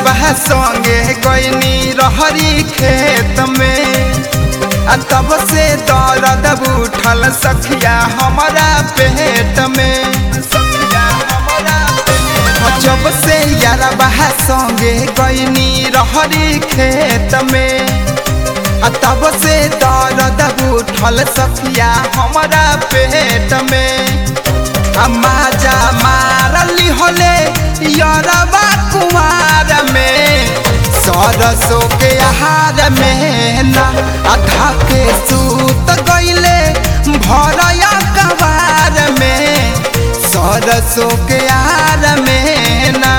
यारबा संगे गईनी रहरी खेत में आ तब से दर्द उठल सखिया हमारा पेट में सखिया हमारा पेट। जब से यारबा संगे गईनी रहरी खेत में आ तब से दर्द उठल सखिया हमारा पेट में आ माजा मारली होले यरबा कुमार में सरसों के आहार में ना आधा के सूत गईले भरया कबार में सरसों के आहार में ना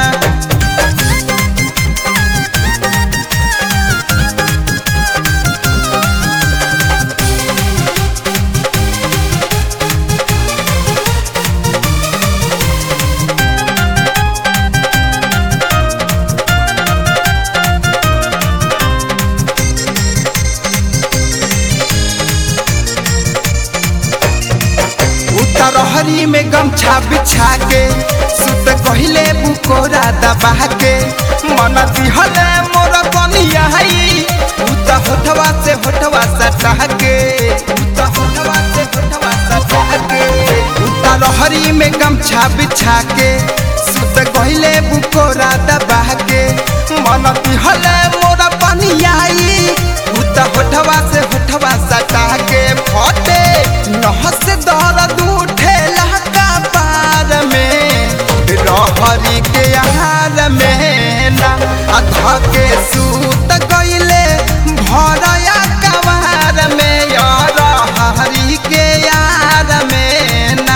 उतरहरी में गमछा बिछा के सुत कहिले बुकोरा दबा के मन दिहले मोर बनिया हई उत होठवा से होठवा सटा के उत होठवा से होठवा सटा के उतरहरी में गमछा बिछा के सुत कहिले बुकोरा दबा के मन दिहले मोर बनिया हई उत होठवा से होठवा सटा के फटे नहस दर्द उठेला कपार में रहरी के आहार में ना अधा के सूत गईले भरया कबार में यार हरी के यार में ना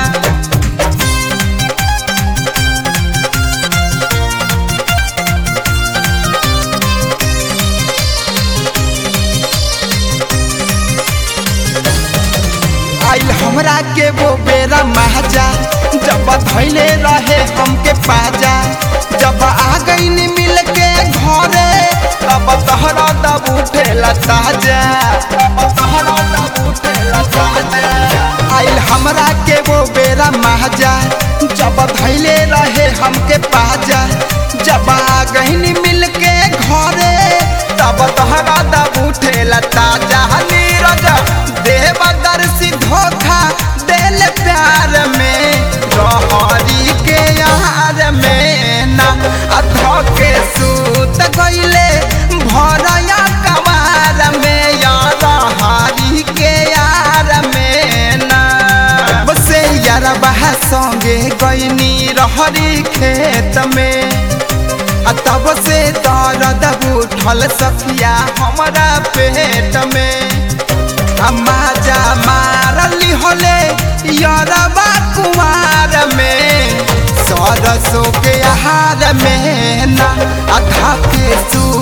आइल हमरा के वो बेरा महजा जब धैले रहे हमके पाजा जब आ गई मिल के घरे तब तहरा दब उठेला ताजा तब तहरा दब उठेला ताजा आइल हमरा के वो बेरा महजा जब धैले रहे हमके पाजा जब आ गई मिल के घरे तब तहरा दब उठेला ताजा नीरज देवदर्शी धोखा दिल प्यार में रहरी के यार में ना अधो के सूत गईले भरया कबार में यार हरी के यार में ना बसे यार बहा संगे गईनी रहरी खेत में आ तब से दर्द उठल सखिया हमारा पेट में आ माजा मारली होले यरबा कुमार में सरसों के आहार में ना आधा के सू